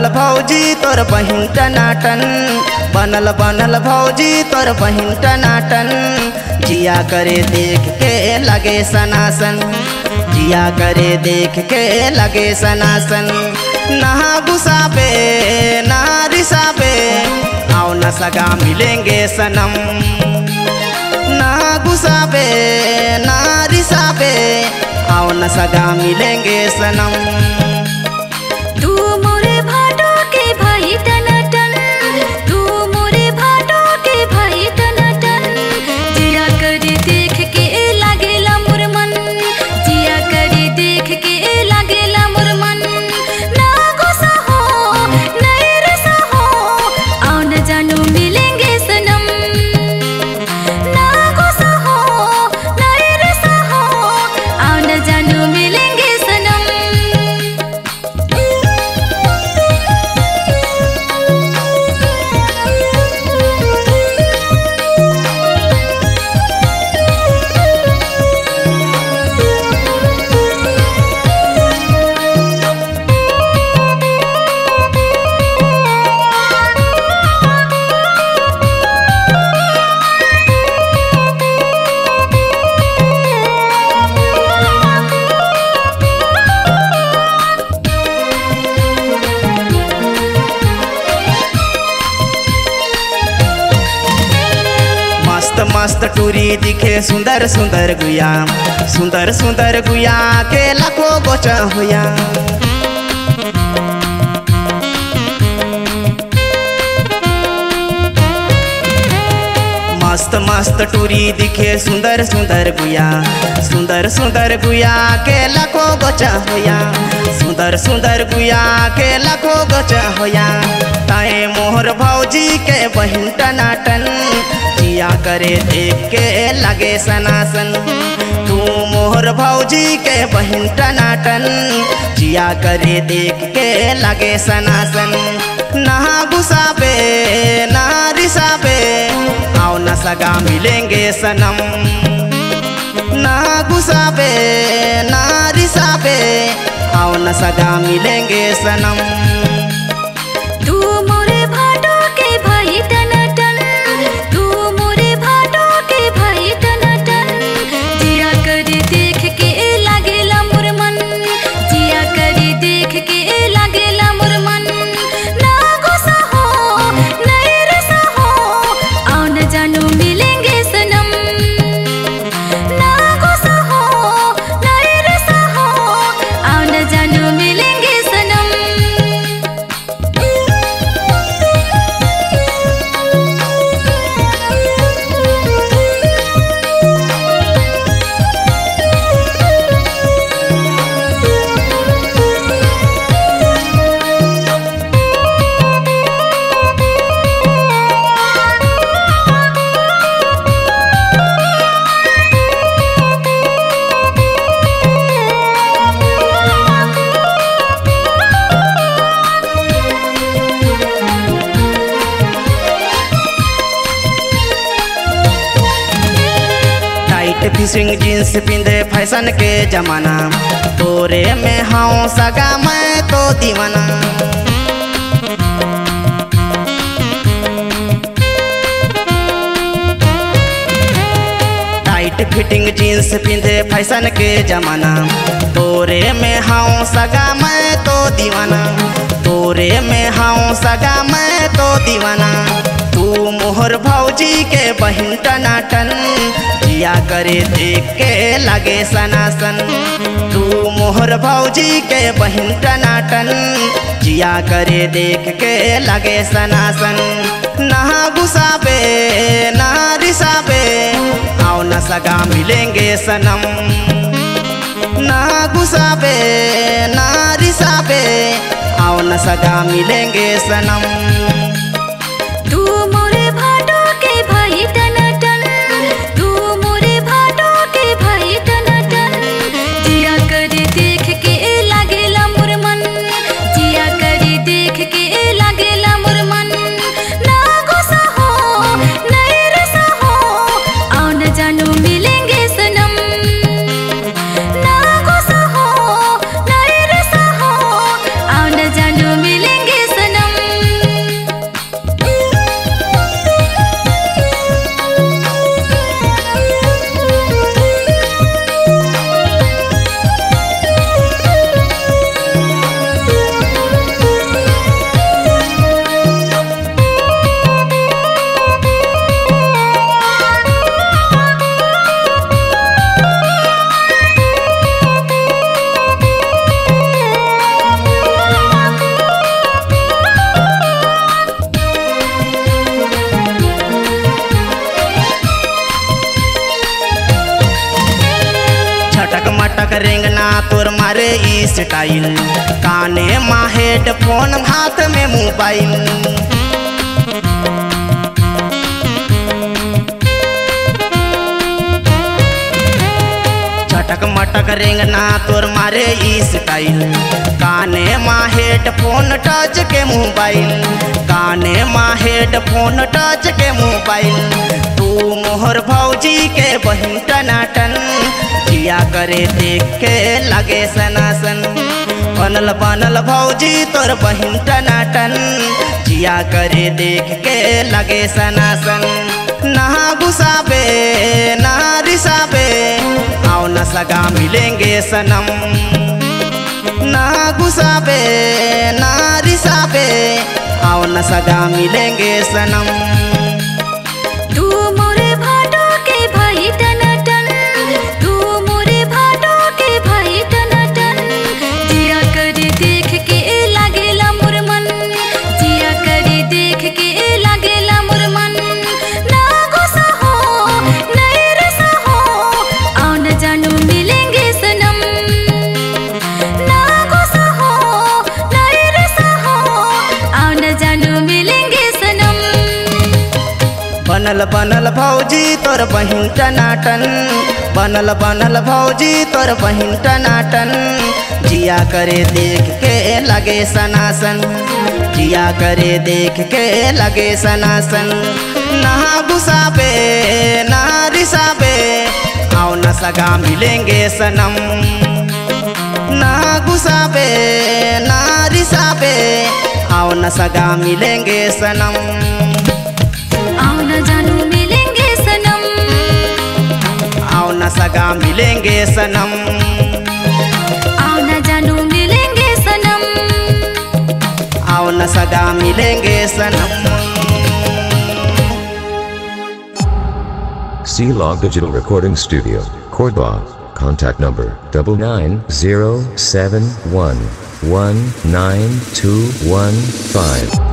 भौजी तोर बहिन टनाटन बनल बनल भौजी तोर बहिन टनाटन जिया करे देख के लगे सनासन जिया करे देख के लगे सनासन नहा गुसाबे नहा रिसाबे आओ न सगा मिलेंगे सनम ना गुसाबे ना रिसाबे आओ न सगा मिलेंगे सनम तू मोरे भाटो के भाई टनाटन तू मोरे भाटो के भाई टनाटन जिया करी देख के लागेला मोर मन जिया करी देख के लागेला मोर मन ना गुस्सा हो नहीं रसा हो आओ न जानू मिलेंगे सनम ना गुस्सा हो नहीं रसा हो आओ न जानू मिलेंगे सनम मस्त मस्त टूरी दिखे सुंदर सुंदर गुया सुंदर सुंदर गुया के लाखों गोचा हुया मस्त मस्त टूरी दिखे सुंदर सुंदर गुया सुंदर सुंदर गुया के लाखों गोचा होया सुंदर सुंदर गुया के लाखों गोचा होया ताए मोहर भौजी के बहिन टनाटन जिया करे देख के लगे सनासन तू मोहर भौजी के बहिन टनाटन जिया करे देख के लगे सनासन नहा गुसाबे नहा रिसाबे आओ न सगा मिलेंगे सनम ना गुसाबे ना रिसाबे आओ न सगा मिलेंगे सनम तू मोरे भाटो के भाई टनाटन तू मोरे भाटो के भाई टनाटन जिया करी देख के लागेला मोर मन जिया करी देख के लागेला मोर मन ना गुस्सा हो नहीं रसा हो आओ न जानू मिलेंगे सनम ना गुस्सा हो नहीं रसा हो आओ न जानू मिलेंगे सनम टाइट फिशिंग जींस पिंदे फैशन के जमाना तोरे में हाउ सगा मैं तो दीवाना टाइट फिटिंग जींस पिंदे फैशन के जमाना तोरे में हाउ सगा मैं तो दीवाना तोरे में हाउ सगा मैं तो दीवाना तू मोहर भौजी के बहिन टनाटन जिया करे देख के लगे सनासन तू मोहर भौजी के बहिन टनाटन जिया करे देख के लगे सनासन नहा गुसाबे नहा रिसाबे आओ न सगा मिलेंगे सनम ना गुसाबे ना रिसाबे आओ न सगा मिलेंगे सनम तू मोरे भाटो के भाई टनाटन तू मोरे भाटो के भाई टनाटन जिया करी देख के लागेला मोर मन जिया करी देख के लागेला मोर मन ना गुस्सा हो नहीं रसा हो आओ न जानू मिलेंगे सनम ना गुस्सा हो नहीं रसा हो आओ न जानू मिलेंगे सनम रेंगना तोर मारे ई स्टाइल काने मा हेडफोन हाथ में मोबाइल चटक मटक रेंगना तोर मारे ई स्टाइल काने मा हेडफोन टच के मोबाइल काने मा हेडफोन टच के मोबाइल तू मोहर भौजी के बहिन टनाटन जिया करे देख के लगे सनासन बनल बनल भौजी तोर बहिन टनाटन जिया करे देख के लगे सनासन नहा घुसाबे ना रिसाबे आओ न सगा मिलेंगे सनम ना घुसाबे ना रिसाबे आओ न सगा मिलेंगे सनम तू मोरे भाटो के भाई टनाटन तू मोरे भाटो के भाई टनाटन जिया कर देख के लागेला मोर मन जिया कर देख के लागेला मोर मन ना गुस्सा हो नहीं रसा हो आओ न जानू मिलेंगे सनम ना गुस्सा हो नहीं रसा हो आओ न जानू मिलेंगे सनम बनल बनल भौजी तोर बहिन टनाटन बनल बनल भौजी तोर बहिन टनाटन जिया करे देख के लगे सनासन जिया करे देख के लगे सनासन नहा घुसाबे ना रिसाबे आओ न सगा मिलेंगे सनम ना घुसाबे ना रिसाबे आओ न सगा मिलेंगे सनम आओ न जानू मिलेंगे सनम आओ न सगा मिलेंगे सनम आओ न जानू मिलेंगे सनम आओ न सगा मिलेंगे सनम C Log Digital Recording Studio, Cordoba. Contact number double nine zero seven one one nine two one five.